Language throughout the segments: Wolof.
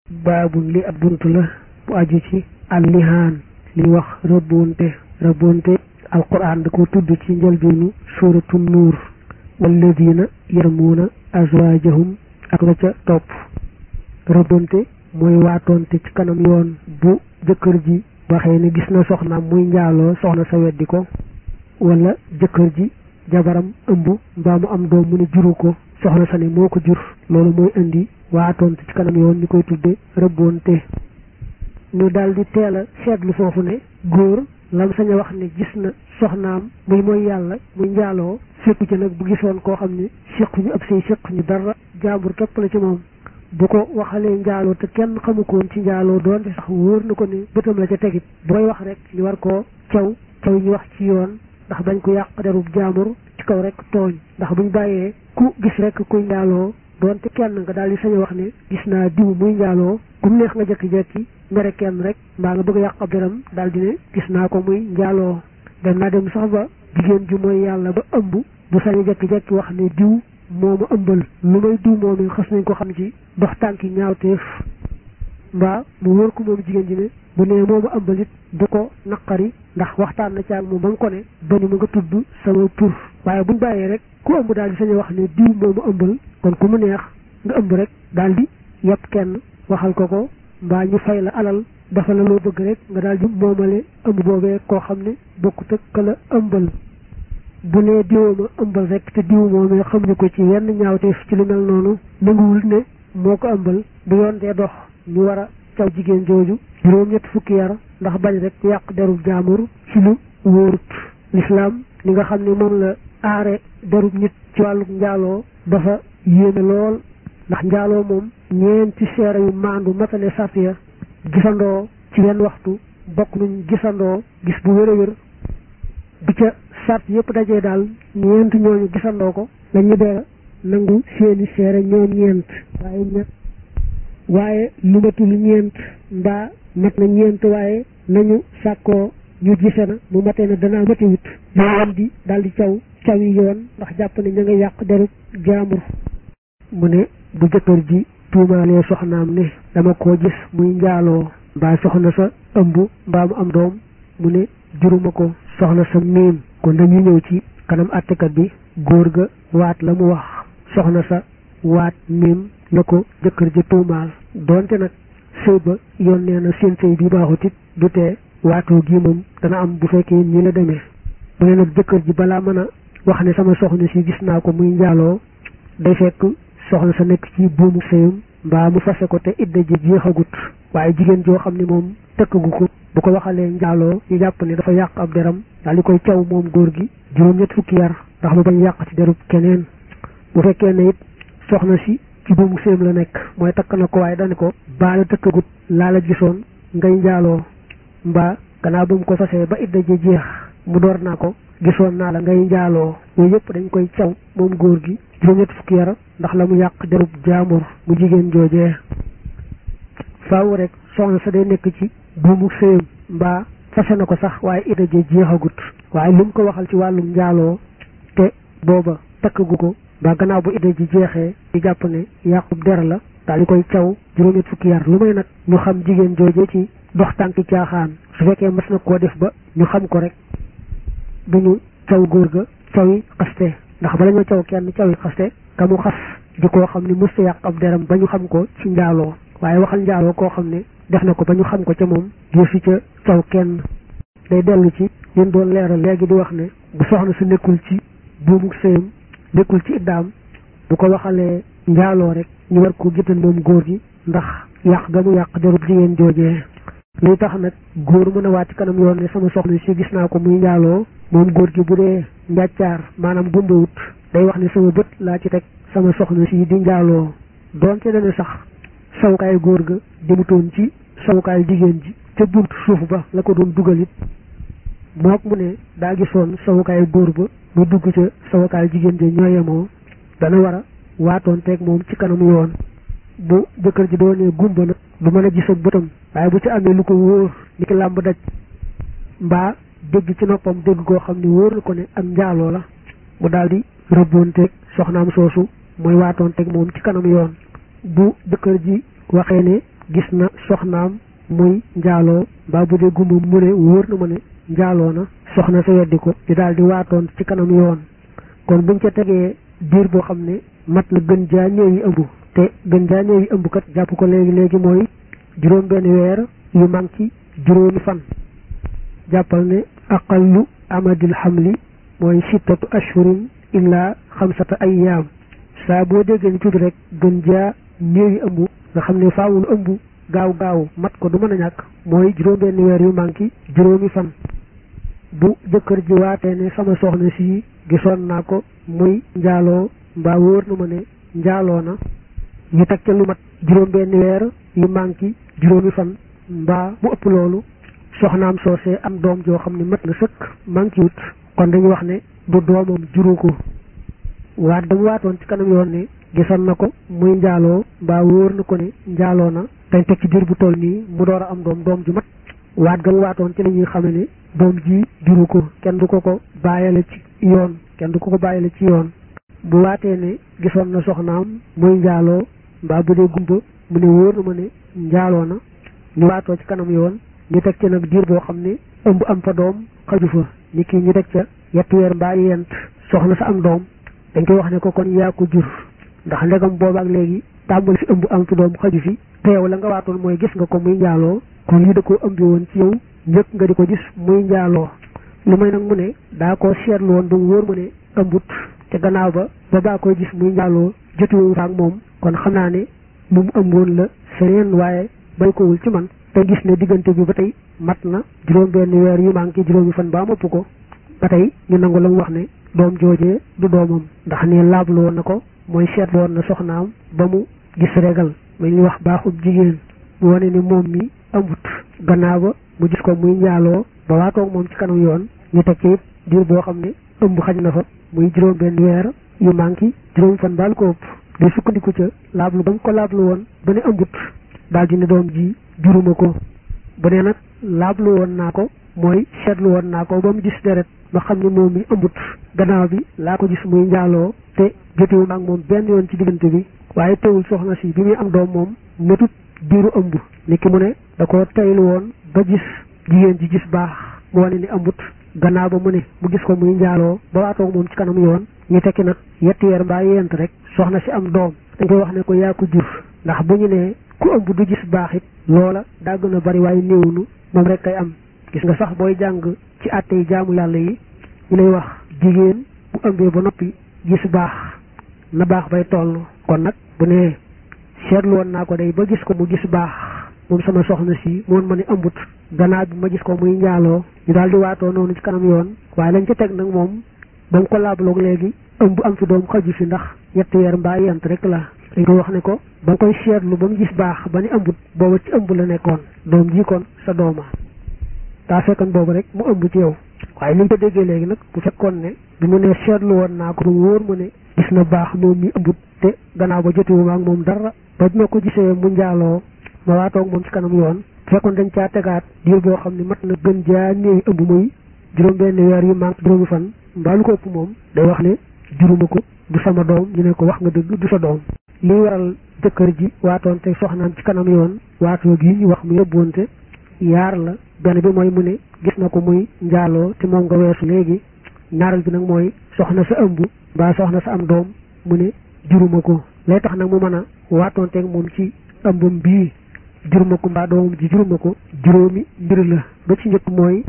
baabun li ab bunt la bu aju ci allihaan li wax rëbbonte rëbbonte alquran da ko tudd ci njëlbeenu suuratu nuur walladina yarmuuna azwaajahum ak la ca topp rëbbonte mooy waatoonte ci kanam yoon bu jëkkër ji waxee ne gis na soxnaam muy njaaloo soxna sa weddi ko wala jëkkër ji jabaram ëmb mbaa mu am doom mu ne juru ko soxna sa ne moo ko jur loolu mooy indi waatoonte ci kanam yoon ñu koy tudde rëbbonte ñu daal di teel a seetlu foofu ne góor lam sañ a wax ne gis na soxnaam muy mooy yàlla muy njaaloo séqu ci nag bu gisoon koo xam ne séquñu ab say séquñu dara jaambur képp la ci moom bu ko waxalee njaaloo te kenn xamu ko woon ci njaaloo doonte sax wóor na ko ne bëtam la ca tegit bu koy wax rek ñu war koo caw caw ñu wax ci yoon ndax bañ ko yàq derub jaambur ci kaw rek tooñ ndax buñ bàyyee ku gis rek kuy njaaloo doonte kenn nga daal di sañ a wax ne gis naa diw muy njaaloo ku mu neex nga jekki-jekki mere kenn rek mbaa nga bëgg a yàq ab deram daal di ne gis naa ko muy njaaloo dem naa dem sax ba jigéen ju mooy yàlla ba ëmb bu sañ a jekki-jekki wax ne diw moo ma ëmbal lu may diw moom xas nañ ko xam ci dox tànki ñaawteef mbaa mu wóor ko moom jigéen ji ne bu nee moo ma ëmbal it du ko naqari ndax waxtaan na caag moom ba nga ko ne bañu ma nga tudd sama tur waaye buñ bàyyee rek ku ëmb daal di sañ a wax ne diw moo ma ëmbal kon ku mu neex nga ëmb rek daal di yëpp kenn waxal ko ko mbaa ñu fay la alal dafa la loo bëgg rek nga daal di moomale ëmb boobee koo xam ne bokkut ak ka la ëmbal bu nee diw ma ëmbal rek te diw moomee xamuñu ko ci yenn ñaawteef ci lu mel noonu nanguwul ne moo ko ëmbal bu yoon dee dox ñu war a caw jigéen jooju juróom ñett fukki yar ndax bañ rek yàq derub jaamur ci lu wóorut lislaam li nga xam ne moom la aare derub nit ci wàllu njaaloo dafa yéeme lool ndax njaaloo moom ñeenti seere yu maandu matale sart ya gisandoo ci wenn waxtu bokk nuñ gisandoo gis bu wér a wér bi ca sart yëpp dajee daal ñeent ñooñu gisandoo ko lañu dee nangu seeni seere ñoom ñeent waaye ñett waaye lu matul ñeent mbaa mat na ñeent waaye nañu sàkkoo ñu gise na mu matee na danaa matiwut ñoo wan di daal di caw caw yi yoon ndax jàpp ne ña nga yàq derub jaambur mu ne bu jëkkër ji tuumaalee soxnaam ne dama koo gis muy njaaloo mbaa soxna sa ëmb mbaa mu am doom mu ne juruma ko soxna sa miim kon dañuy ñëw ci kanam àttekat bi góor ga waat la mu wax soxna sa waat miim la ko jëkkër ji tuumaal doonte nag sëy ba yoon nee na seen sëy bi baaxut it du tee waatoo gi moom dana am bu fekkee ñi la demee mu ne nag jëkkër ji balaa mën a wax ne sama soxna si gis naa ko muy njaaloo day fekk soxna sa nekk ci buumu sëyam mbaa mu fase ko te idda ji jeexagut waaye jigéen joo xam ne moom tëkkagu ko bu ko waxalee njaaloo ñu jàpp ne dafa yàq ab deram daal di koy caw moom góor gi juróom-ñett fukki yar ndax mu bañ yàq ci derub keneen bu fekkee ne it soxna si ci buumu sëyam la nekk mooy takk na ko waaye dani ko baa la tëkkagut laa la gisoon ngay njaaloo mbaa gannaaw ba mu ko fasee ba idda ji jeex mu door naa ko gisoon naa la ngay njaaloo yooyu yëpp dañ koy caw moom góor gi juróom-ñett fukki yara ndax la mu yàq derub jaamur mu jigéen joojee faaw rek soxna sa day nekk ci buumu sëyam mbaa fase na ko sax waaye idda ji jeexagut waaye lu mu ko waxal ci wàllum njaaloo te booba takkagu ko mbaa gannaaw bu idda ji jeexee di jàpp ne yàqub der la daal di koy caw juróom-ñett fukki yar lu may nag ñu xam jigéen joojee ci dox tànki caaxaan su fekkee mas na koo def ba ñu xam ko rek duñu caw góor ga caw yi xaste ndax bala ñoo caw kenn caw yi xaste ka mu xas di koo xam ne mës ta yàq ab deram ba ñu xam ko ci njaaloo waaye waxal njaaloo koo xam ne def na ko ba ñu xam ko ca moom jëfi ca caw kenn day dellu ci leen doon leeral léegi di wax ne bu soxna su nekkul ci buumu sëyam nekkul ci iddaam bu ko waxalee njaaloo rek ñu war ko géttal moom góor gi ndax yàq ga mu yàq derub jigéen joojee luy tax nag góor mën a waat ci kanam yoon ne sama soxna si gis naa ko muy njaaloo moom góor gi bu dee njàccaar maanaam gumbawut day wax ne sama bët laa ci teg sama soxna si di njaaloo doonte dana sax sawukaay góor ga demutoon ci sawukaay jigéen ji ca buntu suuf ba la ko doon dugal it mook mu ne daa gisoon sawukaay góor ba mu dugg ca sawukaay jigéen ja ñoo yemoo dana war a waatoon teeg moom ci kanam yoon bu jëkkër ji doonee gumba nag du mën a gis ak bëtam waaye bu ci amee lu ko wóor ni ki làmb daj mbaa dégg ci noppam dégg koo xam ne wóor na ko ne am njaaloo la mu daal di rëbboonteeg soxnaam soosu mooy waatoonteeg moom ci kanam yoon bu jëkkër ji waxee ne gis na soxnaam muy njaaloo mbaa bu dee gumba mu ne wóor na ma ne njaaloo na soxna sa weddi ko di daal di waatoon ci kanam yoon kon buñ ca tegee diir boo xam ne mat na gën jaa néew yi ëmb te gën jaa néew yi ëmb kat jàpp ko léegi léegi mooy juróom benn weer yu manqué juróomi fan jàppal ne aqallu amadil xamli mooy sittatu ashhurin illa xamsata ayyaam saa boo déggee ni tuuti rek gën jaa néew yi ëmb nga xam ne faawul ëmb gaaw gaaw mat ko du mën a ñàkk mooy juróom benn weer yu manqué juróomi fan bu jëkkër ji waatee ne sama soxna si gisoon naa ko muy njaaloo mbaa wóor na ma ne njaaloo na ñu teg ca lu mat juróom benn weer yu manqué juróomi fan mbaa mu ëpp loolu soxnaam soosee am doom joo xam ne mat na sëkk manqué wut kon dañuy wax ne du doomam juru ko waat dama waatoon ci kanam yoon ne gisoon na ko muy njaaloo mbaa wóor na ko ne njaaloo na dañ teg ci diir bu toll nii mu door a am doom doom ju mat waat ga mu waatoon ci la ñuy xame ne doom ji juru ko kenn du ko ko bàyyale ci yoon kenn du ko ko bàyyale ci yoon bu waatee ne gisoon na soxnaam muy njaaloo mbaa bu dee gumba mu ne wóor na ma ne njaaloo na ñu waatoo ci kanam yoon ñu teg ci nag diir boo xam ne ëmb am fa doom xaju fa ni kii ñu teg ca yetti weer mbaa yent soxna sa am doom dañ koy wax ne ko kon yaa ko jur ndax ndegam boobaak léegi tàmbali fi ëmb am fi doom xaju fi te yow la nga waatoon mooy gis nga ko muy njaaloo kon lii da koo ëmbi woon ci yow njëkk nga di ko gis muy njaaloo lu may nag mu ne daa ko seetlu woon ba mu wóor mu ne ëmbut te gannaaw ba ba baa koy gis muy njaaloo jotiwu faak moom kon xam naa ne lu mu ëmboon la feneen waaye bay kowul ci man te gis ne diggante bi ba tey mat na juróom benn weer yu manqué juróomi fan baa mopp ko ba tey ñu nangu la mu wax ne doom joojee du doomam ndax ne laablu woon na ko mooy seetlu woon na soxnaam ba mu gis regal may ñu wax baaxub jigéen mu wane ni moom mi ëmbut gannaaw ba mu gis ko muy njaaloo ba waatoog moom ci kanam yoon ñu teg ci it diir boo xam ne ëmb xaj na fa muy juróom benn weer yu manqué juróom fan baal ko ëpp di sukkandiku ca laablu ba mu ko laablu woon ba ne ëmbut daal di ne doom ji juruma ko bu ne nag laablu woon naa ko mooy seetlu woon naa ko ba mu gis deret ma xam ne moom mi ëmbut gannaaw bi laa ko gis muy njaaloo te jotewu maag moom benn yoon ci diggante bi waaye teewul soxna si bi muy am doom moom matut diiru ëmb ni ki mu ne da ko teylu woon ba gis jigéen ji gis baax mu wane ni ëmbut gannaaw ba mu ne mu gis ko muy njaaloo ba waatoog moom ci kanam yoon ñu tekki nag yetti weer mbaa yent rek soxna si am doom dañ koy wax ne ko yaa ko jur ndax bu ñu nee ku ëmb du gis baax it loola daa gën a bari waaye néewunu moom rek kay am gis nga sax booy jàng ci àtte yi jaamu yàlla yi ñu lay wax jigéen bu ëmbee ba noppi gis baax na baax bay toll kon nag bu nee seetlu woon naa ko day ba gis ko mu gis baax moom sama soxna si moon ma ne ëmbut gannaaw bi ma gis ko muy njaaloo ñu daal di waatoo noonu ci kanam yoon waaye lañ ca teg nag moom ba mu ko laabloog léegi ëmb am fi doom xaju fi ndax ñetti weer mbaa yent rek la dañ ko wax ne ko ba nga koy seetlu ba mu gis baax ba ni ëmbut booba ci ëmb la nekkoon doom ji kon sa dooma daa fekkoon boobu rek mu ëmb ci yow waaye li nga ko déggee léegi nag bu fekkoon ne bi mu ne seetlu woon naa ko mu wóor mu ne gis na baax moom mi ëmbut te gannaaw ba jotiwu ma ak moom dara ba bi ma ko gisee mu njaaloo ma waatoog moom ci kanam yoon fekkoon dañ caa tegaat diir boo xam ne mat na gën jaa néew ëmb muy juróom benn weer yu manque juróomi fan mbaa lu ko ëpp moom day wax ne juruma ko du sama doom ñu ne ko wax nga dëgg du sa doom lii waral jëkkër ji waatoon te soxnaam ci kanam yoon waatoo gi ñu wax mu yóbbuwante yaar la benn bi mooy mu ne gis na ko muy njaaloo te moom nga weesu léegi ñaareel bi nag mooy soxna sa ëmb mbaa soxna sa am doom mu ne juruma ko lay tax nag mu mën a waatoonteeg moom ci ëmbam bii juruma ko mbaa doomam ji juruma ko juróomi mbir la ba ci njëkk mooy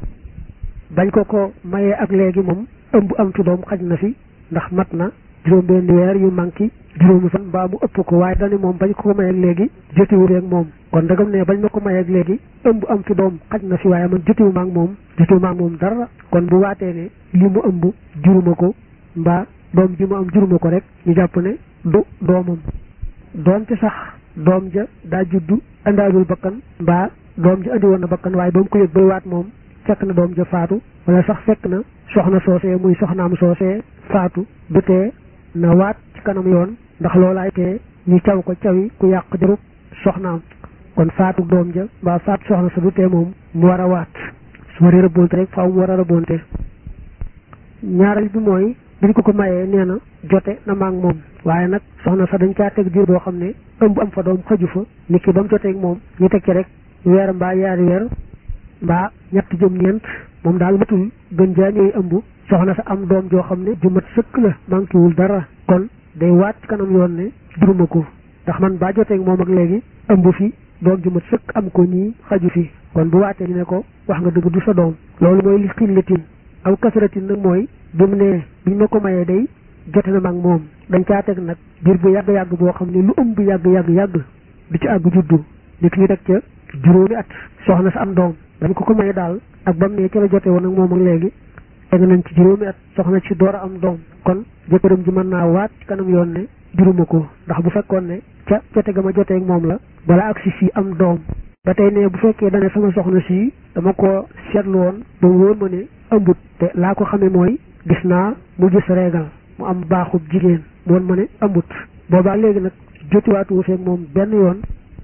bañ ko ko mayee ak léegi moom ëmb am fi doom xaj na fi ndax mat na juróom benn weer yu manqué juróomi fan mbaa mu ëpp ko waaye dani moom bañ ko ko mayeeg léegi jotiwu rek moom kon dagam ne bañ ma ko mayeeg léegi ëmb am fi doom xaj na fi waaye man jotiwu ma ak moom jotiwu ma ak moom dara kon bu waatee ne li mu ëmb juruma ko mbaa doom ji mu am juruma ko rek ñu jàpp ne du doomam doonte sax doom ja daa juddu andaajul bakkan mbaa doom ja andi woon na bakkan waaye ba mu ko yëg bay waat moom fekk na doom ja faatu wala sax fekk na soxna soosee muy soxnaam soosee faatu du tee na waat ci kanam yoon ndax loolaay tee ñu caw ko cawi ku yàq jarub soxnaam kon faatu doom ja mbaa faatu soxna sa du tee moom mu war a waat su waree rëbbonte rek faaw mu war a rëbbonte ñaareel bi mooy biñ ko ko mayee nee na jote na maag moom waaye nag soxna sa dañ caa teg diir boo xam ne ëmb am fa doom xaju fa nit ki ba mu joteeg moom ñu teg ci rek weer mbaa yaari weer mbaa ñett jëm ñeent moom daal matul gën jaa ñëw ëmb soxna sa am doom joo xam ne ju mat sëkk la manqué wul dara kon day waat ci kanam yoon ne juruma ko ndax man baa joteeg moom ak léegi ëmb fi doom ju mat sëkk am ko ñii xaju fi kon bu waatee ñu ne ko wax nga dëgg du sa doom loolu mooy li xillatin aw kasaratin nag mooy bi mu ne biñ ma ko mayee day jote na mag moom dañ caa teg nag biir bu yàgg-yàgg boo xam ne lu ëmb yàgg-yàgg-yàgg du ci àgg juddu nit ñu teg ca juróomi at soxna sa am doom dañ ko ko maye daal ak bam ne ca la jote woon ak moom ak léegi teg nañ ci juróomi at soxna ci door a am doom kon jëkkëram ji mën naa waat ci kanam yoon ne juruma ko ndax bu fekkoon ne ca jote ga ma jotee ak moom la balaa ak si fii am doom ba tey ne bu fekkee dane sama soxna si dama ko seetlu woon ba wóor ma ne ëmbut te laa ko xamee mooy gis naa mu gis reegal mu am baaxub jigéen mu woon ma ne ëmbut boobaa léegi nag jotiwaatu wu feeg moom benn yoon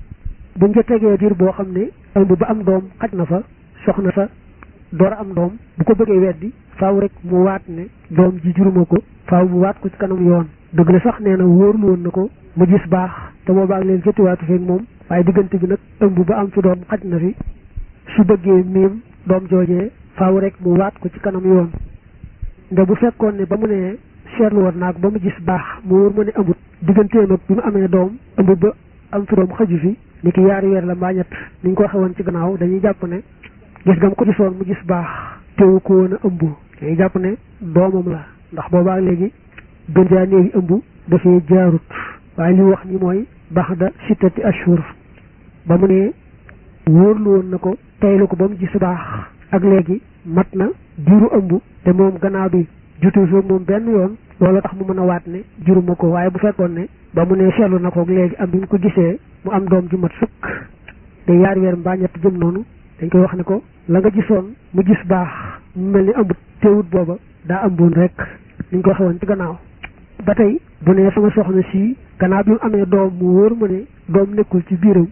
buñ ca tegee diir boo xam ne ëmb ba am doom xaj na fa soxna sa door a am doom bu ko bëggee weddi faaw rek mu waat ne doom ji juruma ko faaw mu waat ko ci kanam yoon dëgg la sax nee na wóorlu woon na ko mu gis baax te boobaa léegi jotiwaatu feeg moom waaye diggante bi nag ëmb ba am fi doom xaj na fi su bëggee miim doom joojee faaw rek mu waat ko ci kanam yoon nde bu fekkoon ne ba mu ne seetlu woon naag ba mu gis baax mu wóor ma ne ëmbut digganteem ak bi mu amee doom ëmb ba am fi doom xaju fi ni ki yaari weer la mbaa ñett ni ñu ko waxee woon ci gannaaw dañuy jàpp ne gis gam ko gisoon mu gis baax teewu ko woon a ëmb dañuy jàpp ne doomam la ndax boobaa léegi gën jaa néewi ëmb dafay jaarut waaye li wax ñi mooy baax da sittati ashhur ba mu ne wóorlu woon na ko teylu ko ba mu gis baax ak léegi mat na diiru ëmb te moom gannaaw bi jutu fi moom benn yoon loolu tax mu mën a waat ne juruma ko waaye bu fekkoon ne ba mu ne seetlu na ko léegi am bi mu ko gisee mu am doom ju mat sëkk te yaari weer mbaa ñett jëm noonu dañ koy wax ne ko la nga gisoon mu gis baax mu mel ni ëmbut teewut booba daa ëmboon rek niñ ko waxee woon ci gannaaw ba tey bu ne sama soxna si gannaaw bi mu amee doom mu wóor ma ne doom nekkul ci biiram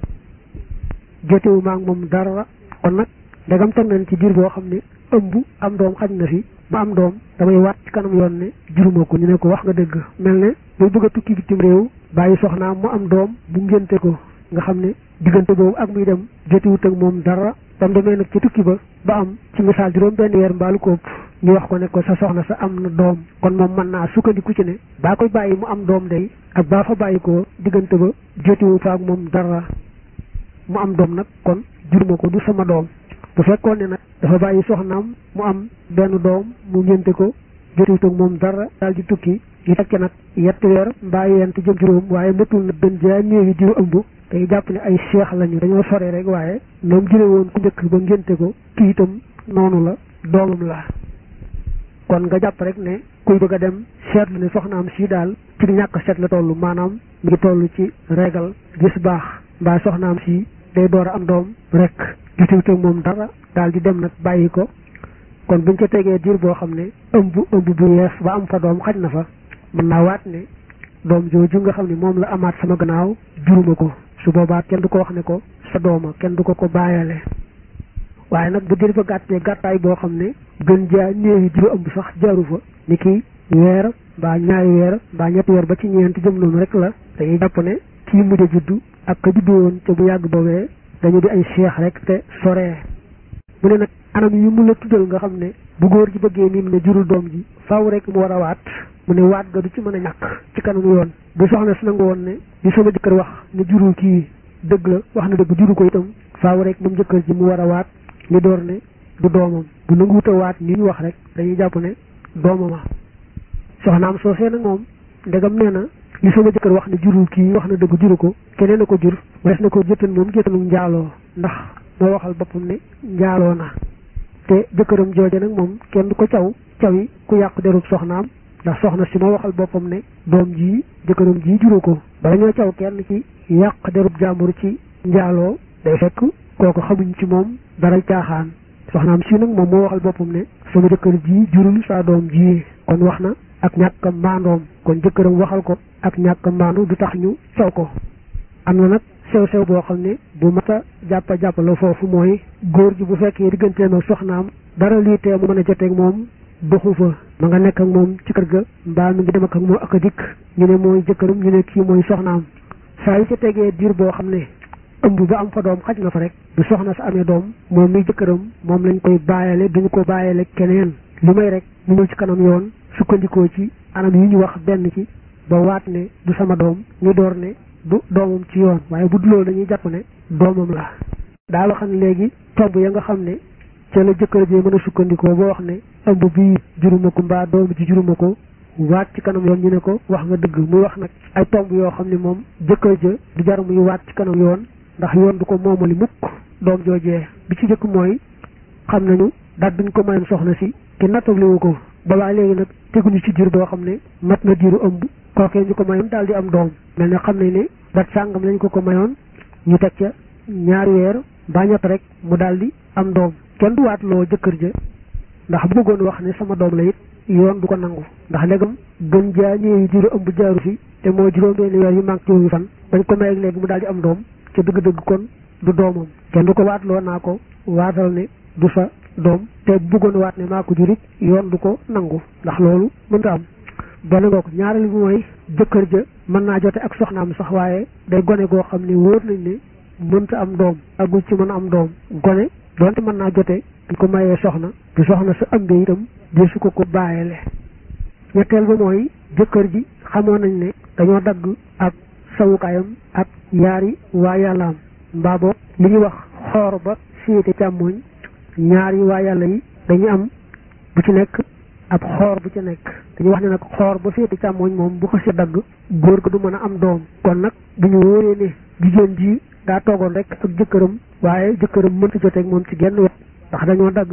jotewu maa ngi moom dara kon nag ndegam teg nañ ci biir boo xam ne ëmb am doom xaj na fi ma am doom damay waat ci kanam yoon ne juruma ko ñu ne ko wax nga dëgg mel ne muy bëgg a tukki bitim réew bàyyi soxnaam mu am doom bu ngénte ko nga xam ne diggante boobu ak muy dem jotiwut ak moom dara tam demee nag ci tukki ba ba am ci misaal juróom benn weer mbaalu ko ëpp ñu wax ko ne ko sa soxna sa am na doom kon moom mën naa sukkandiku ci ne baa koy bàyyi mu am doom day ak baa fa bàyyi ko diggante ba jotiwu fa ak moom dara mu am doom nag kon juruma ko du sama doom bu fekkoon ne nag dafa bàyyi soxnaam mu am benn doom mu ngénte ko jotiwut ak moom dara daal di tukki ñu teg ci nag yetti weer mbaa yent jëm juróom waaye matul na gën jaa néewi diw ëmb tey jàpp ne ay seex lañu dañoo sore rek waaye ñoom jële woon ku njëkk ba ngénte ko kii itam noonu la doomam la kon nga jàpp rek ne kuy bëgg a dem seetlu ne soxnaam si daal ci ñàkk seet la toll maanaam mi ngi toll ci régal gis baax mbaa soxnaam si day door a am doom rek jotiwut ak moom dara daal di dem nag bàyyi ko kon buñ ca tegee diir boo xam ne ëmb ëmb bu yees ba am fa doom xaj na fa mën naa waat ne doom jooju nga xam ne moom la amaat sama gannaaw juruma ko su boobaa kenn du ko wax ne ko sa dooma kenn du ko ko bàyyale waaye nag bu diir ba gàttee gàttaay boo xam ne gën jaa néewi diru ëmb sax jaaru fa ni ki weer mbaa ñaari weer mbaa ñetti weer ba ci ñeenti jëm noonu rek la dañuy jàpp ne kii mujj a juddu ak ka juddu woon ca bu yàgg boobee dañu di ay seex rek te soree mu ne nag anam yi mu la tuddal nga xam ne bu góor ji bëggee nii mu ne jurul doom ji faaw rek mu war a waat mu ne waat ga du ci mën a ñàkk ci kanam yoon bu soxna si nangu woon ne li sama jëkkër wax ne jurul kii dëgg la wax na dëgg juru ko itam faaw rek moom jëkkër ji mu war a waat li door ne du doomam bu nanguwut a waat ni ñu wax rek dañuy jàpp ne doomama soxnaam soosee nag moom ndegam nee na li sama jëkkër wax ne jurul kii wax na dëgg juru ko keneen a ko jur des na ko jëttan moom jëttanu njaaloo ndax moo waxal boppam ne njaaloo na te jëkkëram jooje nag moom kenn du ko caw cawi ku yàq derub soxnaam ndax soxna si moo waxal boppam ne doom jii jëkkëram jii juru ko bala ñoo caw kenn ci yàq derub jàmbur ci njaaloo day fekk kooku xamuñ ci moom dara caaxaan soxnaam si nag moom moo waxal boppam ne sama jëkkër ji jurul saa doom ji kon wax na ak ñàkk maandoom kon jëkkëram waxal ko ak ñàkk maandu du tax ñu caw ko am na nag sew sew boo xam ne bu mat a jàppa jàpp la foofu mooy góor ji bu fekkee digganteem ak soxnaam dara lii tee mu mën a joteeg moom doxu fa ma nga nekk ak moom ci kër ga mbaa mi ngi dem ak moom ak a dikk ñu ne mooy jëkkëram ñu ne kii mooy soxnaam saa yu ca tegee diir boo xam ne ëmb ba am fa doom xaj na fa rek bu soxna sa amee doom moom mi jëkkëram moom lañ koy bàyyale duñu ko bàyyale keneen lu may rek ñu ñëw ci kanam yoon sukkandikoo ci anam yi ñu wax benn ci ba waat ne du sama doom ñu door ne du doomam ci yoon waaye bu du loolu dañuy jàpp ne doomam la daa wax ne léegi tomb ya nga xam ne ca la jëkkër ji mën a sukkandikoo boo wax ne ëmb bii juruma ko mbaa doom ji juruma ko waat ci kanam yoon ñu ne ko wax nga dëgg muy wax nag ay tomb yoo xam ne moom jëkkër ja du jar muy waat ci kanam yoon ndax yoon du ko moomali mukk doom joojee bi ci jëkk mooy xam nañu daal duñ ko mayoon soxna si te nattabliwu ko boobaa léegi nag teguñu ci diir boo xam ne mat na diiru ëmb kookee ñu ko mayoon daal di am doom mel ne xam nañ ne dat sàngam lañ ko ko mayoon ñu teg ca ñaari weer mbaa ñett rek mu daal di am doom kenn du waat loo jëkkër ja ndax bu bëggoon wax ne sama doom la it yoon du ko nangu ndax léegam gën jaa ñëwee diiru ëmb jaaru fi te moo juróom-benni weer yu manqué juróomi fan bañ ko may léegi mu daal di am doom ca dëgg-dëgg kon du doomam kenn du ko waat loo naa ko waatal ne du sa doom te bëggoon waat ne maa ko jurit yoon du ko nangu ndax loolu mënta am benn ngoo ko ñaareel bi mooy jëkkër ja mën naa jote ak soxnaam sax waaye day gone goo xam ne wóor nañ ne mënta am doom agul ci mën a am doom gone doonte mën naa jote dañ ko mayee soxna te soxna sa ëmbee itam di su ko ko bàyyele ñetteel ba mooy jëkkër ji xamoon nañ ne dañoo dagg ak sawukaayam ak yaari waa yàllaam mbaa boog li ñuy wax xoor ba féete càmmooñ ñaari waa yàlla yi dañuy am bu ci nekk ab xoor bu ci nekk dañuy wax ne nag xoor ba féete càmmooñ moom bu ko si dagg góor ga du mën a am doom kon nag bu ñu wóoree ne jigéen ji daa toogoon rek ak jëkkëram waaye jëkkëram mënta joteeg moom ci genn wet ndax dañoo dagg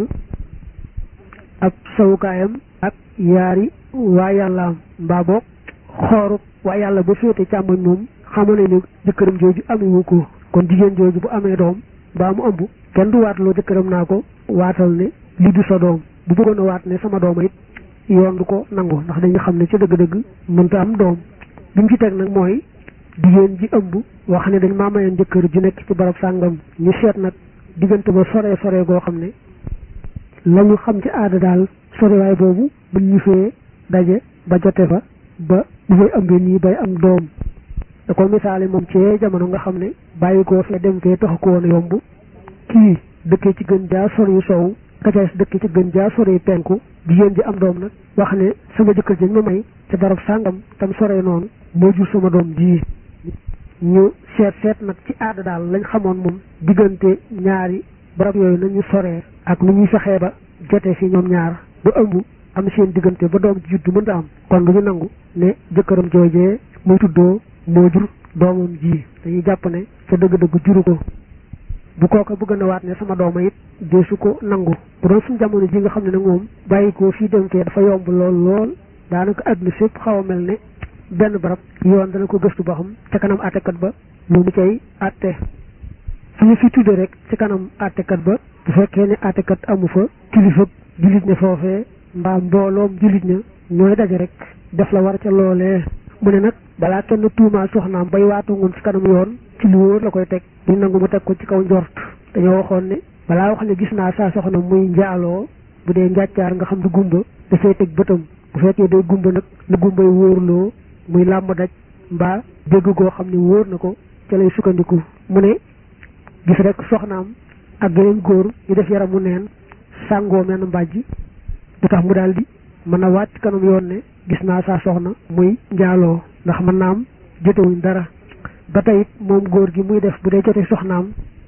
ab sawukaayam ak yaari waa yàllaam mbaa boog xooru waa yàlla ba féete càmmoñ moom xamu ne ne jëkkëram jooju amewu ko kon jigéen jooju bu amee doom mbaa mu ëmb kenn du waatloo jëkkëram naa ko waatal ne li du sa doom bu bëggoon a waat ne sama dooma it yoon du ko nangu ndax dañu xam ne ci dëgg-dëgg mënta am doom bi mu ci teg nag mooy jigéen ji ëmb wax ne dañ maa mayoon jëkkër ju nekk ci barab sàngam ñu seet nag diggante ba sore sore goo xam ne la ñu xam ci aada daal sorewaay boobu buñ ñu fee daje ba jote fa ba bu fay ëmbee nii bay am doom da ko misaale moom ci jamono nga xam ne bàyyi koo fee dem fee taxu ko woon yomb kii dëkkee ci gën jaa sori sow kacaas dëkkee ci gën jaa sori penku jigéen ji am doom nag wax ne sama jëkkër ji ma may ca barab sàngam tam sore noonu moo jur sama doom ji ñu seet seet nag ci aada daal lañ xamoon moom diggante ñaari barab yooyu nañu soree ak nu ñuy fexee ba jote fi ñoom ñaar ba ëmb am seen diggante ba doom ji juddu mënta am kon du ñu nangu ne jëkkëram joojee muy tuddoo moo jur doomam ji dañuy jàpp ne ca dëgg-dëgg juru ko bu kooka bëgg na waat ne sama dooma it dee su ko nangu bu doon suñu jamono ji nga xam ne nag moom bàyyi ko fii dem fee dafa yomb lool lool daanaka àdduna fépp xaw a mel ne benn barab yoon dana ko gëstu ba xam ca kanam àttekat ba lu mu cay àtte su ñu fi tuddee rek ci kanam àttekat ba bu fekkee ne àttekat amu fa kilifa jullit ne foofee mbaa mbooloom jullit ña ñooy daje rek def la war ca loolee mu ne nag balaa kenn tuumaal soxnaam bay waatu ngoon ci kanam yoon ci lu wóor la koy teg duñ nangu mu teg ko ci kaw njort dañoo waxoon ne balaa wax ne gis naa saa soxna muy njaaloo bu dee njàccaar nga xam du gumba dafay teg bëtam bu fekkee day gumba nag na gumbay wóorloo muy làmb daj mbaa dégg goo xam ne wóor na ko ca lay sukkandiku mu ne gis rek soxnaam ak geneen góor ñu def yaramu neen sàngoo menn mbàjj du tax mu daal di mën a waat ci kanam yoon ne gis naa saa soxna muy njaaloo ndax mën naa am jotewuñ dara ba tey moom góor gi muy def bu dee jote soxnaam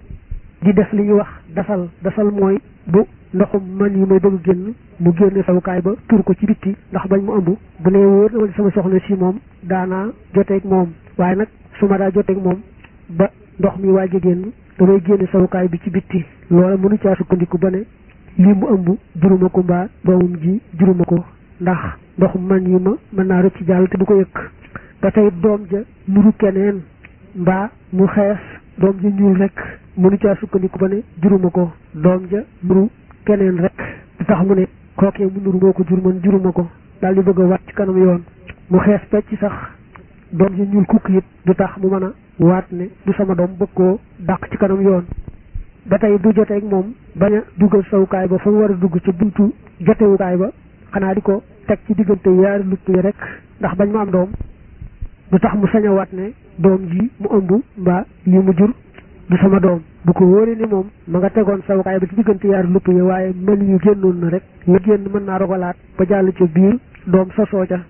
di def li ñuy wax dasal dasal mooy bu ndoxum man yi may bëgg génn mu génne sawukaay ba tur ko ci bitti ndax bañ mu ëmb bu ne wóor na ma sama soxna si moom daanaa joteeg moom waaye nag su ma daa joteeg moom ba ndox mi waaj a génn damay génne sawukaay bi ci bitti loola mënu caa sukkandiku ba ne lii mu ëmb juruma ko mbaa doomum ji juruma ko ndax ndoxum man yi ma mën naa rëcc jàll te du ko yëkk ba tey doom ja nuru keneen mbaa mu xees doom ja ñuul rek mënu caa sukkandiku ba ne juruma ko doom ja nuru keneen rek du tax mu ne kookee mu nuru moo ko jur man juruma ko daal di bëgg a waat ci kanam yoon mu xees pecc sax doom ja ñuul kukk it du tax mu mën a waat ne du sama doom bëgg koo dàq ci kanam yoon ba tey du joteeg moom bañ a dugal sawukaay ba fa mu war a dugg ca buntu jotewukaay ba xanaa di ko teg ci diggante yaari lupp yi rek ndax bañ ma am doom du tax mu sañawaat ne doom ji mu ëmb mbaa lii mu jur du sama doom bu ko wóoree ni moom ma nga tegoon sawukaay ba ci diggante yaari lupp yi waaye mën yu génnoon na rek la génn mën naa rogalaat ba jàll ca biir doom sosoo ca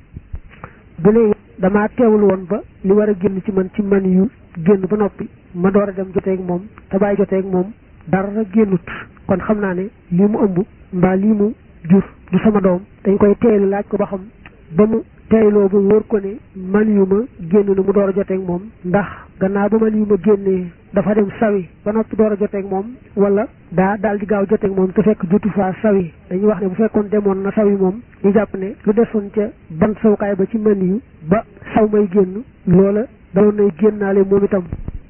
bu ne damaa teewul woon ba li war a génn ci man ci mën yu génn ba noppi ma door a dem joteeg moom te bàyyi joteeg moom dara génnut kon xam naa ne lii mu ëmb mbaa lii mu jur du sama doom dañ koy teelu laaj ko ba xam ba mu teyloo ba wóor ko ne man yu ma génn na mu door a joteeg moom ndax gannaaw ba man yu ma génnee dafa dem sawi ba noppi door a joteeg moom wala daa daal di gaaw joteeg moom te fekk jotu faa sawi dañuy wax ne bu fekkoon demoon na sawi moom ñu jàpp ne lu desoon ca ban sawukaay ba ci man yu ba saw may génn loola daloon nay génnaale moom itam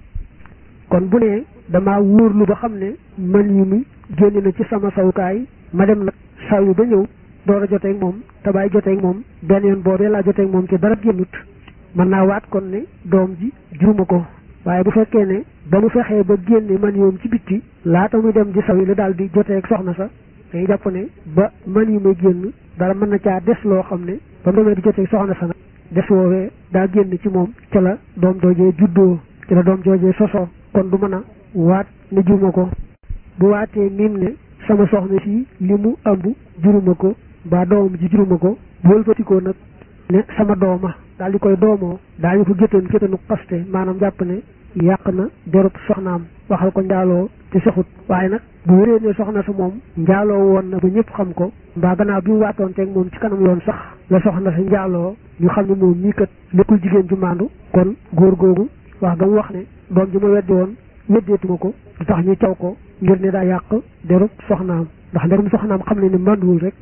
kon bu ne damaa wóorlu ba xam ne man yu mi génn na ci sama sawukaay ma dem nag saw yi ba ñëw door a joteeg moom te bàyyi joteeg moom benn yoon boobee laa joteeg moom ci dara génnut mën naa waat kon ne doom ji juruma ko waaye bu fekkee ne ba mu fexee ba génne man yoom ci bitti laata muy dem di saw yi la daal di joteeg soxna sa dañuy jàpp ne ba man yu may génn dara mën na caa des loo xam ne ba mu demee di joteeg soxna sa nag des woowee daa génn ci moom ca la doom joojee juddoo ci la doom joojee sosoo kon du mën a waat ne juruma ko bu waatee miim ne sama soxna si li mu ëmb juruma ko mbaa doomam ji juruma ko bu wëlbatikoo nag ne sama dooma daal di koy doomoo daañu ko géttan géttanu xaste maanaam jàpp ne yàq na derub soxnaam waxal ko njaaloo te soxut waaye nag bu wéree ne soxna sa moom njaaloo woon na ba ñëpp xam ko mbaa gannaaw bi mu waatoon teeg moom ci kanam yoon sax la soxna sa njaaloo ñu xam ne moom mii kat nekkul jigéen ju maandu kon góor googu wax ga mu wax ne doom ji ma weddi woon weddeetuma ko du tax ñu caw ko ngir ne daa yàq derub soxnaam ndax derum soxnaam xam ne ne manduwul rek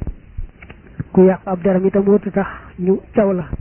ku yàq ab deram itam wërtu tax ñu caw la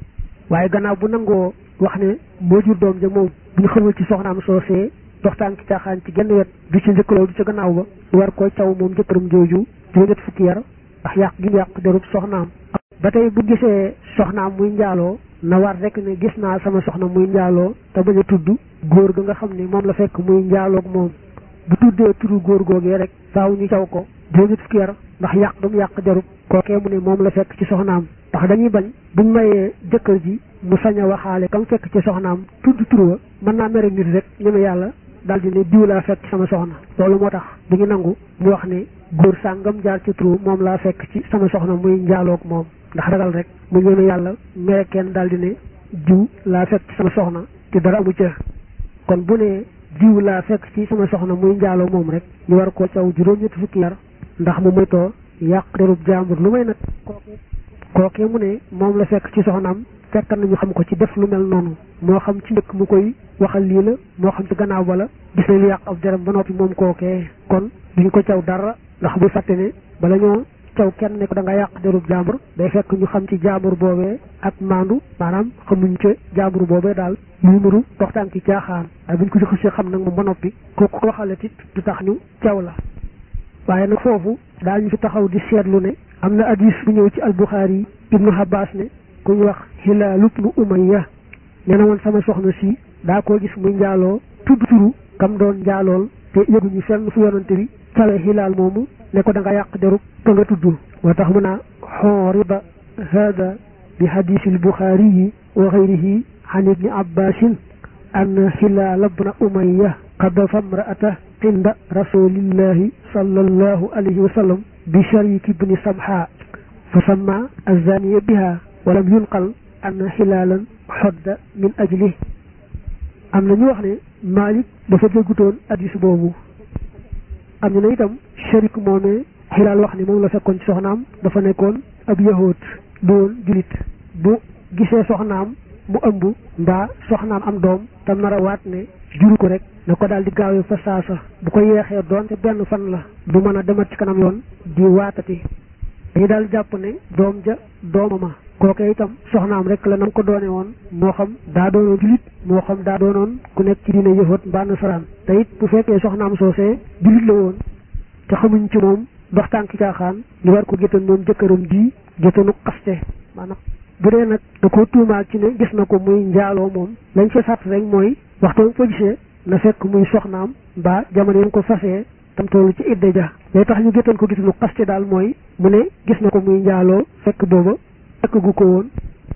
waaye gannaaw bu nangoo wax ne moo jur doom ja moom bu ñu xamul ci soxnaam soosee doxtaan ki caaxaan ci genn wet du ci njëkkaloo du ci gannaaw ba war koo caw moom jëkkëram jooju juróom-ñett fukki yar ndax yàq gi mu yàq derub soxnaam ba tey bu gisee soxnaam muy njaaloo na war rek ne gis naa sama soxna muy njaaloo te bañ a tudd góor ga nga xam ne moom la fekk muy njaaloog moom bu tuddee turu góor googee rek faaw ñu caw ko juróom-ñett fukki yar ndax yàq ga mu yàq derub kookee mu ne moom la fekk ci soxnaam ndax dañuy bañ buñ mayee jëkkër ji mu sañ a waxaale kam fekk ci soxnaam tudd turu wa mën naa mere nit rek ñeme yàlla daal di ne diw laa fekk ci sama soxna loolu moo tax du ñu nangu mu wax ne góor sàngam jaar ci turu moom laa fekk ci sama soxna muy njaaloog moom ndax ragal rek mu ñeme yàlla mere kenn daal di ne diw laa fekk ci sama soxna te dara amu ca kon bu ne diw laa fekk ci sama soxna muy njaaloo moom rek ñu war koo caw juróom-ñetti fukki yar ndax mu moytoo yàq derub jàmbur lu may nag kookee mu ne moom la fekk ci soxnaam fekk nañu xam ko ci def lu mel noonu moo xam ci njëkk mu koy waxal lii la moo xam ci gannaaw ba la gis nañu yàq ab deram ba noppi moom kookee kon duñu ko caw dara ndax bu fàtte ne bala ñoo caw kenn ne ko da nga yàq derub jàmbur day fekk ñu xam ci jàmbur boobee ak maandu maanaam xamuñ ca jàmbur boobee daal luy nuru doxtaan ci caaxaan waaye buñ ko xësee xam nag moom ba noppi kooku ko waxale tit du tax ñu caw la waaye nag foofu daañu fi taxaw di seetlu ne am na hadis bu ñëw ci albuxaari ibnu Abbas ne ku ñu wax Hilaal ibnu Umayya nee na woon sama soxna si daa koo gis muy njaaloo tudd turu kam doon njaalool te yëguñu fenn fu yonante bi cawe Hilaal moomu ne ko da nga yàq derub ka nga tudd moo tax mu naa xooriba hada bi hadisil buxaari yi wa xayrihi an ibni abbasin an Hilaal ibna Umayya qadafa imra'ata inda rasulillahi sallallahu alayhi wa sallam bi shariki ibni samha fa samma azaniya biha walam yunqal anna xilaalan xodda min ajli am na ñu wax ne Malik dafa déggutoon addis boobu am ñu ne itam sharik moomee xilaal wax ni moom la fekkoon ci soxnaam dafa nekkoon ab yahoot doon julit bu gisee soxnaam mu ëmb mbaa soxnaam am doom tam nar a waat ne juru ko rek na ko daal di gaawee fa saasa bu ko yeexee doonte benn fan la du mën a demat ci kanam yoon di waatati dañu daal jàpp ne doom ja doomama kooke itam soxnaam rek la nam ko doone woon moo xam daa doonoon julit moo xam daa doonoon ku nekk ci diine yëfat mbaa nasaraan te it bu fekkee soxnaam soosee julit la woon te xamuñ ci moom dox tànki caaxaan ñu war ko géttan moom jëkkëram ji géttanu xaste maanaam bu dee nag da ko tuumaal ci ne gis na ko muy njaaloo moom lañ ci sàtt rek mooy waxtu ko gisee na fekk muy soxnaam mbaa jamono yi ko fasee tam toll ci idda ja lay tax ñu géttan ko géttanu xaste daal mooy mu ne gis na ko muy njaaloo fekk booba fekk gu ko woon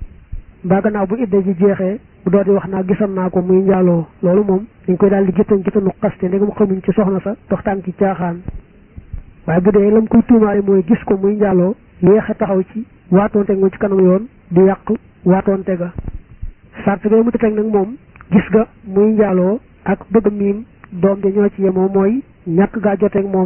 mbaa gannaaw bu idda ji jeexee bu doo di wax naa gisoon naa ko muy njaaloo loolu moom dañ koy daal di géttan géttanu xaste ndegam xamuñ ci soxna sa doxtaan ci caaxaan waaye bu dee lam koy tuumaale mooy gis ko muy njaaloo yéexe taxaw ci waatoonte nga ci kanam yoon di yàq waatoonte ga sart ga mu teg nag moom gis ga muy njaaloo ak bëgg miim doom ja ñoo ci yemoo mooy ñàkk gaa joteeg moom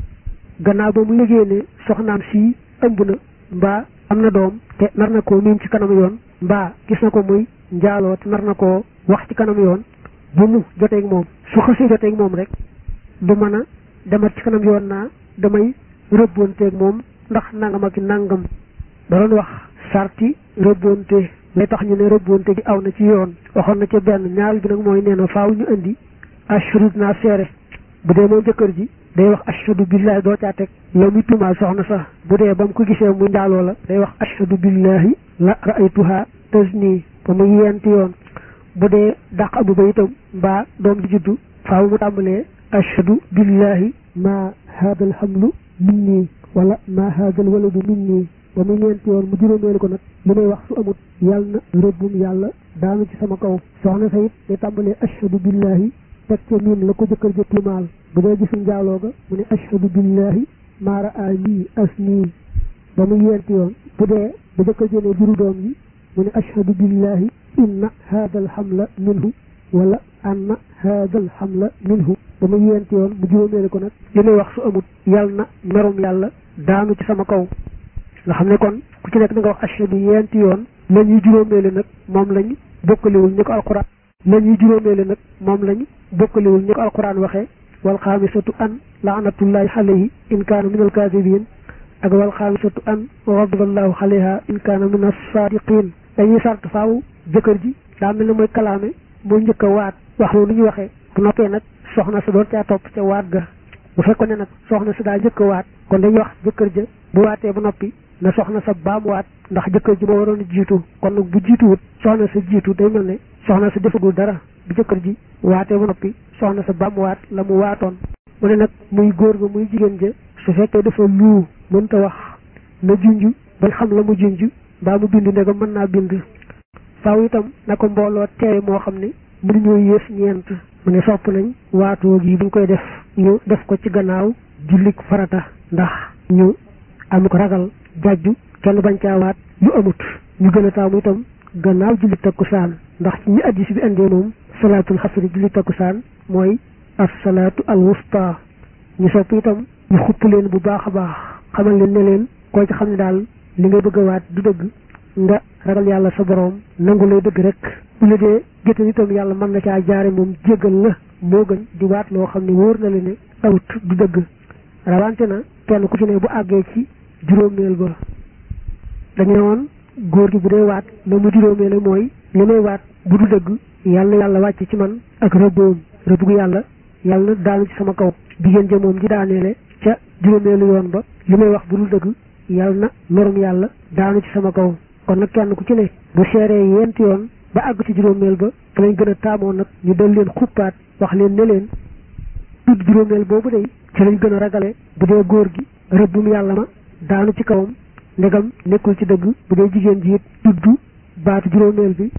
gannaaw ba mu yëgee ne soxnaam si ëmb na mbaa am na doom te nar na koo miim ci kanam yoon mbaa gis na ko muy njaaloo te nar na koo wax ci kanam yoon bu mu joteeg moom su xasee joteeg moom rek du mën a demat ci kanam yoon naa damay rëbboonteeg moom ndax nangam ak nangam da doon wax sarti rëbboonte lay tax ñu ne rëbboonte gi aw na ci yoon waxoon na ca benn ñaar bi nag mooy nee na faaw ñu indi ashhadu naa seere bu dee moom jëkkër ji day wax ashhadu billahi doo caa teg la muy tuumaal soxna sax bu dee ba mu ko gisee mu njaaloo la day wax ashhadu billahi la raaytuha tasni ba mu yenti yoon bu dee dàq abu ba itam mbaa doom di juddu faaw mu tàmbalee ashhadu billahi ma hada alhamlu minni wala ma hada alwaladu minni ba mu ñeenti yoon mu juróomeelu ko nag li may wax su amut yàlla na rëbbum yàlla daanu ci sama kaw soxna sa it day tàmbalee ashhadu billahi teg ca miin la ko jëkkër ja tuumaal bu dee gisul njaaloo ga mu ne ashhadu billahi maa raa nii as nii ba mu ñeenti yoon bu dee bu jëkkër ja ne juru doom yi mu ne ashhadu billahi inna hada alhamla minhu wala anna hada alhamla minhu ba mu ñeenti yoon mu juróomeelu ko nag li may wax su amut yàlla na merum yàlla daanu ci sama kaw nga xam ne kon ku ci nekk da nga wax ashhadu yenti yoon la ñuy juróomeele nag moom lañ bokkaliwul ñu ko alquran la ñuy juróomeele nag moom lañ bokkaliwul ñu ko alquran waxee wal xaamisatu an laanatullahi alayhi in kaana min alkaadibin ak wal xaamisatu an ghadiballahu alayha in kaana min as-saadiqin dañuy sart faaw jëkkër ji daa mel ne mooy kalaame mooy njëkk a waat wax lu ñu waxee bu noppee nag soxna sa doon caa topp ca waat ga bu fekkoon ne nag soxna sa daa njëkk a waat kon dañuy wax jëkkër ja bu waatee ba noppi na soxna sa baamuwaat ndax jëkkër ji moo waroon a jiitu kon nag bu jiituwut soxna sa jiitu day mel ne soxna sa defagul dara bu jëkkër ji waatee ba noppi soxna sa baamuwaat la mu waatoon mu ne nag muy góor ga muy jigéen ja su fekkee dafa luu mënta wax na junj bañ xam la mu junj mbaa mu bind ndegam mën naa bind faaw itam na ko mbooloo teewe moo xam ne mënuñoo yées ñeent mu ne sopp nañ waatoo gi buñ koy def ñu def ko ci gannaaw jullik farata ndax ñu am ko ragal jàjju kenn bañ caa waat lu amut ñu gën a taamu itam gannaaw julli takkusaan ndax ci ñi addis bi indee moom salaatul xasri julli takkusaan mooy as salaatu al wusta ñu sopp itam ñu xupp leen bu baax a baax xamal leen ne leen koo ci xam ne daal li nga bëgg a waat du dëgg nga ragal yàlla sa boroom nangu lay dëgg rek bu la dee géttan itam yàlla mën na caa jaare moom jéggal la moo gën di waat loo xam ne wóor na leen ne awut du dëgg rawante na kenn ku ci ne bu àggee ci juróomeel ba dañu ne woon góor gi bu dee waat la mu juróomeele mooy li may waat bu du dëgg yàlla yàlla wàcc ci man ak rëbboom rëbbu yàlla yàlla daanu ci sama kaw jigéen ja moom ji daaneele ca juróomeelu yoon ba li may wax bu dul dëgg yàlla na merum yàlla daanu ci sama kaw kon nag kenn ku ci ne bu seeree yenti yoon ba àgg ci juróomeel ba fa lañ gën a taamoo nag ñu dal leen xuppaat wax leen ne leen tudd juróomeel boobu day ci lañ gën a ragale bu dee góor gi rëbbum yàlla ma daanu ci kawam ndegam nekkul ci dëgg bu dee jigéen ji it tudd baatu juróomeel bi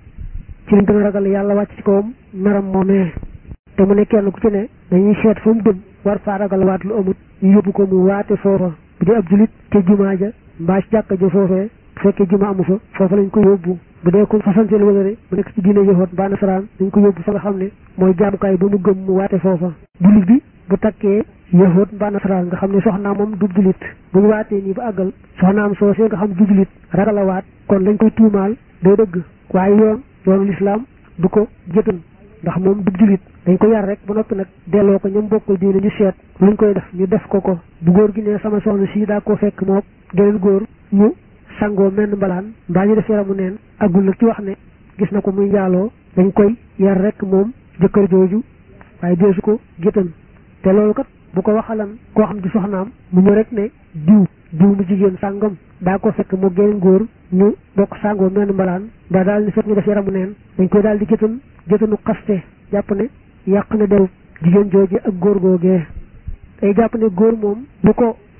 ci lañ gën a ragale yàlla wàcc ci kawam meram moomee te mu ne kenn ku ci ne dañuy seet fa mu dem war faa ragal waat lu amut ñu yóbbu ko mu waate foofa bu dee ab julit te jumaa ja mbaa ci jàkka ja foofee bu fekkee juma amu fa foofa lañ ko yóbbu bu dee ko fasanteel wëlëre mu nekk ci diine yoxoot mbaa nasaraan dañ ko yóbbu fa nga xam ne mooy jaamukaay ba mu gëm mu waate foofa julit bi bu takkee yoxoot mbaa nasaraan nga xam ne soxnaam moom du julit bu ñu waatee nii ba àggal soxnaam soosee nga xam du julit ragal a waat kon lañ koy tuumaal day dëgg waaye yoon yoonu lislaam du ko jëtan ndax moom du julit dañ ko yar rek ba noppi nag delloo ko ñoom bokkul diine ñu seet luñ koy def ñu def ko ko bu góor gi ne sama soxna si daa ko fekk moom geneen góor ñu sangoo menn mbalaan mbaa ñu def yaramu neen agul nag ci wax ne gis na ko muy njaaloo dañ koy yar rek moom jëkkër jooju waaye deesu ko géttan te loolu kat bu ko waxalan koo xam di soxnaam mu ñu rek ne diw diw mu jigéen sàngam daa ko fekk moo geneen góor ñu bokk sangoo menn mbalaan mbaa daal ni fekk ñu def yaramu neen dañ koy daal di géttan géttanu xaste jàpp ne yàq na deru jigéen jooje ak góor googee day jàpp ne góor moom bu ko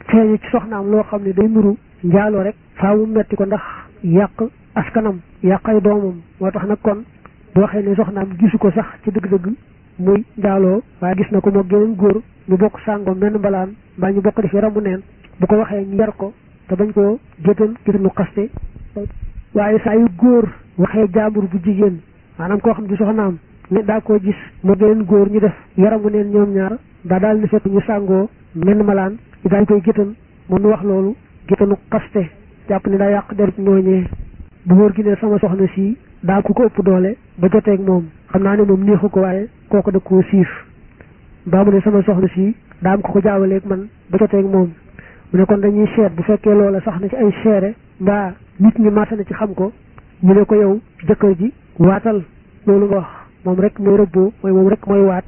feeñu ci soxnaam loo xam ne day nuru njaaloo rek faa mu metti ko ndax yàq askanam yàq ay doomam moo tax nag kon bu waxee ne soxnaam gisu ko sax ci dëgg-dëgg muy njaaloo waaye gis na ko moo geneen góor ñu bokk sàngoo menn mbalaan mbaa ñu bokk def yaramu neen bu ko waxee ñu yar ko te bañ koo gétan gétanu xaste waaye saa yu góor waxee jaambur bu jigéen maanaam koo xam ne soxnaam ne daa koo gis moo geneen góor ñu def yaramu neen ñoom ñaar daa daal ni fekk ñu sàngoo menn malaan ñu daal koy gétan moom nu wax loolu gétanu xaste jàpp ne daa yàq derub ñooñee bu góor gi ne sama soxna si daa ku ko ëpp doole ba joteeg moom xam naa ne moom neexu ko waaye kooku da koo siif mbaa mu ne sama soxna si daa am ko ko jaawaleeg man ba joteeg moom mu ne kon dañuy seet bu fekkee loola sax na ci ay seere mbaa nit ñi màtta na ci xam ko ñu ne ko yow jëkkër ji waatal loolu nga wax moom rek mooy rëbboo mooy moom rek mooy waat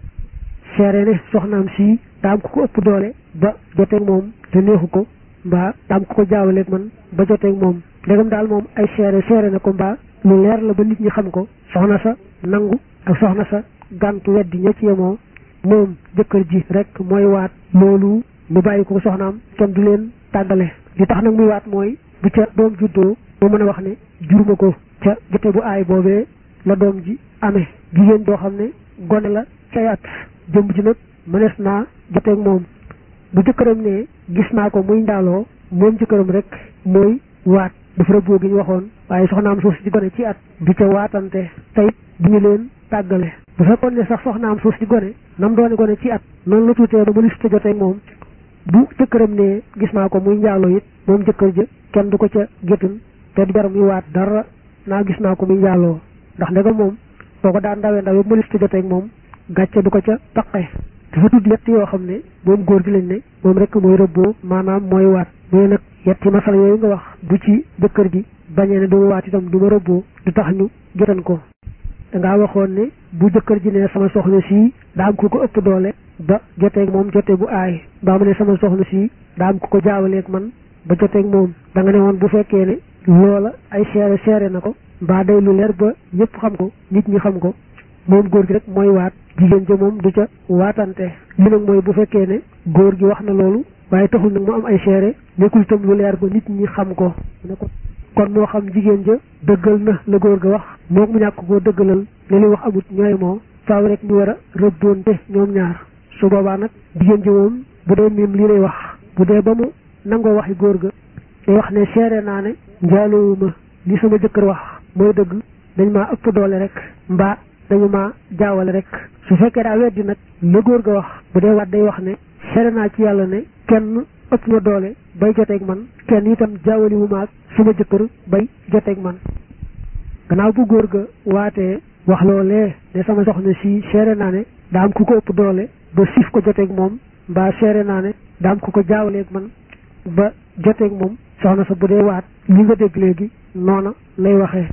seere ne soxnaam si daa am ko ko ëpp doole ba joteeg moom te neexu ko mbaa daa am ko ko jaawaleeg man ba joteeg moom ndegam daal moom ay seere seere na ko mbaa lu leer la ba nit ñi xam ko soxna sa nangu ak soxna sa gàntu weddi ña ci yemoo moom jëkkër ji rek mooy waat loolu mu bàyyi ko soxnaam kenn du leen tàggale li tax nag muy waat mooy bu ca doom juddoo mu mën a wax ne juruma ko ca jote bu aay boobee la doom ji amee jigéen joo xam ne gone la cay at jëmb ji nag mënees naa joteeg moom bu jëkkëram ne gis naa ko muy ndaaloo moom jëkkëram rek mooy waat dafa rëbboo gi ñu waxoon waaye soxnaam suuf si di gone ci at du ca waatante tey du ñu leen tàggale bu fekkoon ne sax soxnaam suuf si gone nam doone gone ci at noonu la tuutee ba mënu si ta joteeg moom bu jëkkëram ne gis naa ko muy njaaloo it moom jëkkër ja kenn du ko ca géttan te du jar muy waat dara naa gis naa ko muy njaaloo ndax ndegam moom boo ko daan ndawee ndaw yëpp mënu si ta joteeg moom gàcce du ko ca taqe dafa tudd yett yoo xam ne moom góor gi lañ ne moom rek mooy rëbboo maanaam mooy waat mooy nag yetti masala yooyu nga wax bu ci jëkkër ji bañee ne du ma waat itam du ma rëbboo du tax ñu jotan ko dangaa waxoon ne bu jëkkër ji ne sama soxna sii daa am ku ko ëpp doole ba joteeg moom jote bu aay mbaa mu ne sama soxna sii daa am ku ko jaawaleeg man ba joteeg moom da nga ne woon bu fekkee ne loola ay seere seere na ko mbaa day lu leer ba ñëpp xam ko nit ñi xam ko moom góor gi rek mooy waat jigéen ja moom du ca waatante li nag mooy bu fekkee ne góor gi wax na loolu waaye taxul nag mu am ay seere nekkul itam lu leer ba nit ñi xam ko kon moo xam jigéen ja dëggal na la góor ga wax moom mu ñàkk koo dëggalal li li wax amut ñooy moo faaw rek ñu war a rëbboonte ñoom ñaar su boobaa nag jigéen ji moom bu dee miim lii lay wax bu dee ba mu nangoo waxi góor ga day wax ne seere naa ne njaalowuma li sama jëkkër wax mooy dëgg dañ maa ëpp doole rek mbaa dañu ma jaawale rek su fekkee daa weddi nag la góor ga wax bu dee waat day wax ne seere naa ci yàlla ne kenn ëpp ma doole bay joteeg man kenn itam jaawali wu ma ak suma jëkkër bay joteeg man gannaaw bu góor ga waatee wax loolee ne sama soxna si seere naa ne daa am ku ko ëpp doole ba siif ko joteeg moom mbaa seere naa ne daa am ku ko jaawaleeg man ba joteeg moom soxna sa bu dee waat li nga dégg léegi noona lay waxee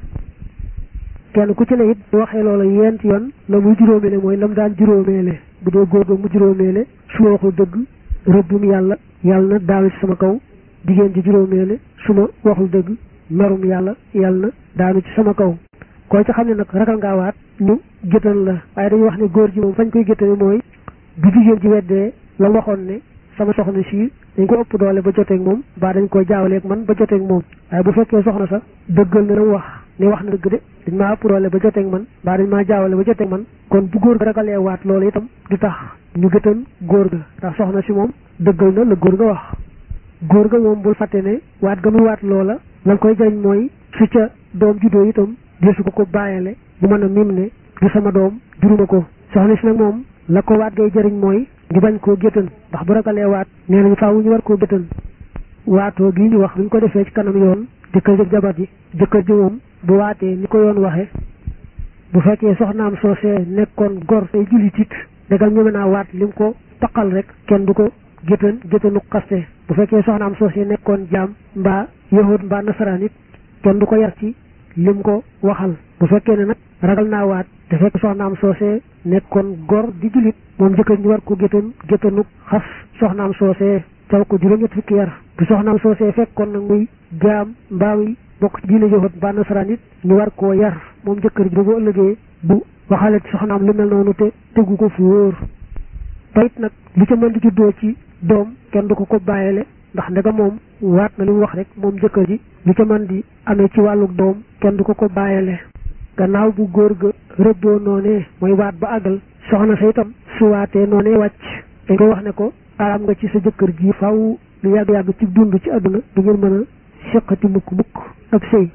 kenn ku ci ne it bu waxee loola yent yoon la muy juróomeele mooy la mu daan juróomeele bu dee góor ga mu juróomeele su ma waxul dëgg rëbbum yàlla yàlla na daanu ci sama kaw jigéen ji juróomeele su ma waxul dëgg merum yàlla yàlla na daanu ci sama kaw koo ci xam ne nag ragal ngaa waat ñu géttan la waaye dañuy wax ne góor ji moom fañ koy géttane mooy bu jigéen ji weddee la waxoon ne sama soxna si dañ ko ëpp doole ba joteeg moom baa dañ koy jaawaleeg man ba joteeg moom waaye bu fekkee soxna sa dëggal na la mu wax ne wax na dëgg de dañ maa ëpp doole ba joteeg man baa dañ maa jaawale ba joteeg man kon bu góor ga ragalee waat loolu itam du tax ñu gëtan góor ga ndax soxna si moom dëggal na la góor ga wax góor ga moom bul fàtte ne waat ga muy waat loola lan koy jariñ mooy su ca doom juddoo itam desu ko ko bàyyale bu mën a mim ne du sama doom juruma ko soxna si nag moom la ko waat gay jëriñ mooy ñu bañ koo géttan ndax bu ragalee waat nee nañu faaw ñu war koo géttan waatoo gi ñu wax bu ñu ko defee ci kanam yoon jëkkër jëg jabar ji jëkkër ji moom bu waatee ni ko yoon waxe bu fekkee soxnaam soosee nekkoon gor tey jullit it dagal ñeme naa waat lim ko taqal rek kenn du ko géttan géttanu xaste bu fekkee soxnaam soosee nekkoon jaam mbaa yahud mbaa nasaraan it kenn du ko yar ci lim ko waxal bu fekkee ne nag ragal naa waat te fekk soxnaam soosee nekkoon gor di jullit moom jëkkër ñu war ko géttan géttanu xas soxnaam soosee caw ko juróom-ñett fukki yar bu soxnaam soosee fekkoon nag muy jaam mbaa muy bokk ci diine yahud mbaa nasaraan it ñu war koo yar moom jëkkër ji ba bu ëllëgee bu waxale ci soxnaam lu mel noonu te tegu ko fu wóor tayit nag lu ca mën di juddoo ci doom kenn du ko ko bàyyele ndax ndega moom waat na li mu wax rek moom jëkkër ji lu ca man di amee ci wàllu doom kenn du ko ko bàyyele gannaaw bu góor ga rëbboo noonee mooy waat ba àggal soxna sa itam su waatee noonee wàcc dañ koy wax ne ko araam nga ci sa jëkkër ji faw lu yàgg-yàgg ci dund ci àdduna du ngeen mën a seqati mukk mukk ab sëy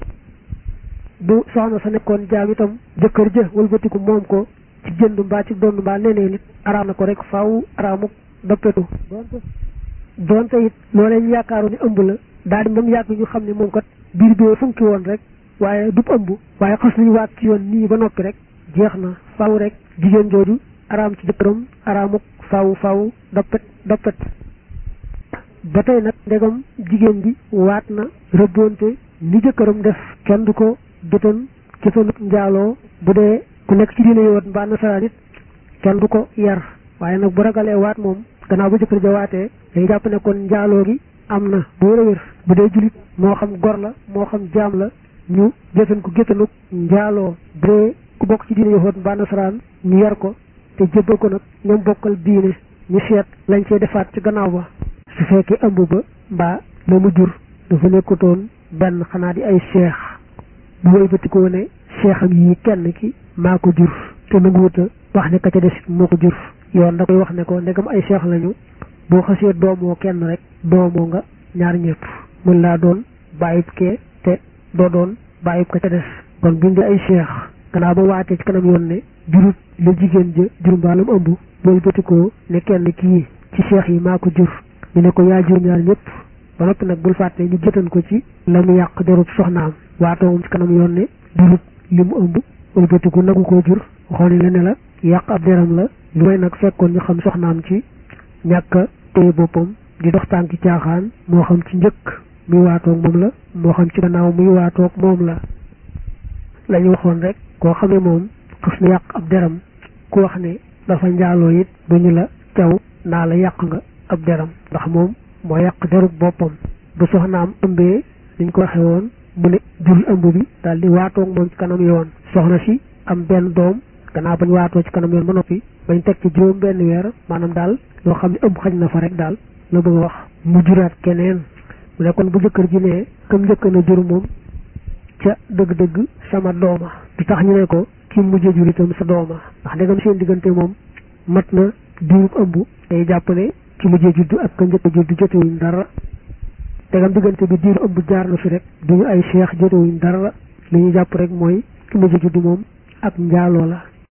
bu soxna sa nekkoon jaam itam jëkkër ja wëlbatiku moom ko ci jënd mbaa ci dond mbaa leneen it araam na ko rek faw araamuk doppetu donte it loolee ñu yaakaaru ni ëmb la daal di moom yàgg ñu xam ne moom kat biir bi funki woon rek waaye du ëmb waaye xas nañu waat ci yoon nii ba noppi rek jeex na faw rek jigéen jooju araam ci jëkkëram araamuk faw faw doppet doppet ba tey nag ndegam jigéen bi waat na rëbboonte ni jëkkëram def kenn du ko jëtan jëtanut njaaloo bu dee ku nekk ci diine yowoot mbaa nasaraan it kenn du ko yar waaye nag bu ragalee waat moom gannaaw ba jëkkër ja waatee day jàpp ne kon njaaloo gi am na bu wér a wér bu dee julit moo xam gor la moo xam jaam la ñu jëtan ko géttanuk njaaloo bu dee ku bokk ci diine yowoot mbaa nasaraan ñu yar ko te jébbal ko nag ñoom bokkal diine ñu seet lañ cee defaat ci gannaaw ba su fekkee ëmb ba mbaa la mu jur dafa nekkutoon benn xanaa di ay seex bu wëlbatikoo ne seexam yi kenn ki maa ko jur te nanguwuta wax ne ka ca des moo ko jur yoon da koy wax ne ko ndegam ay seex lañu boo xasee doomoo kenn rek doomoo nga ñaar ñëpp mën laa doon bàyyib kee te doo doon bàyyib ka ca des kon buñ di ay seex gannaaw ba waatee ci kanam yoon ne jurut la jigéen ja jur mbaalam ëmb wëlbatikoo ne kenn kii ci seex yi maa ko jur ñu ne ko yaa jur ñaar ñëpp ba noppi nag bul fàtte ñu jëtan ko ci la mu yàq derub soxnaam waatoo moom ci kanam yoon ne jurut li mu ëmb wëlbatiku nagu koo jur waxoon la ne la yàq ab deram la lu may nag fekkoon ñu xam soxnaam ci ñàkk a téye boppam di dox tànki caaxaan moo xam ci njëkk muy waatoog moom la moo xam ci gannaaw muy waatoog moom la la ñu waxoon rek koo xamee moom xas na yàq ab deram ku wax ne dafa njaaloo it bu ñu la caw naa la yàq nga ab deram ndax moom moo yàq derub boppam bu soxnaam ëmbee niñ ko waxee woon mu ne jurul ëmb bi daal di waatoog moom ci kanam yoon soxna si am benn doom gannaaw bañ waatoo ci kanam yoon ba noppi bañ teg ci juróom benn weer maanaam daal loo xam ne ëmb xaj na fa rek daal la bëgg a wax mu juraat keneen mu ne kon bu jëkkër ji ne comme njëkk na jur moom ca dëgg-dëgg sama dooma di tax ñu ne ko ki mujjee jur itam sa dooma ndax ndegam seen diggante moom mat na diirub ëmb day jàpp ne ci mujjee juddu ak ka njëkk a juddu jotewuñ dara ndegam diggante bi diiru ëmb jaar na fi rek duñu ay cheikh jotewuñ dara li ñu jàpp rek mooy ki mujjee juddu moom ak njaaloo la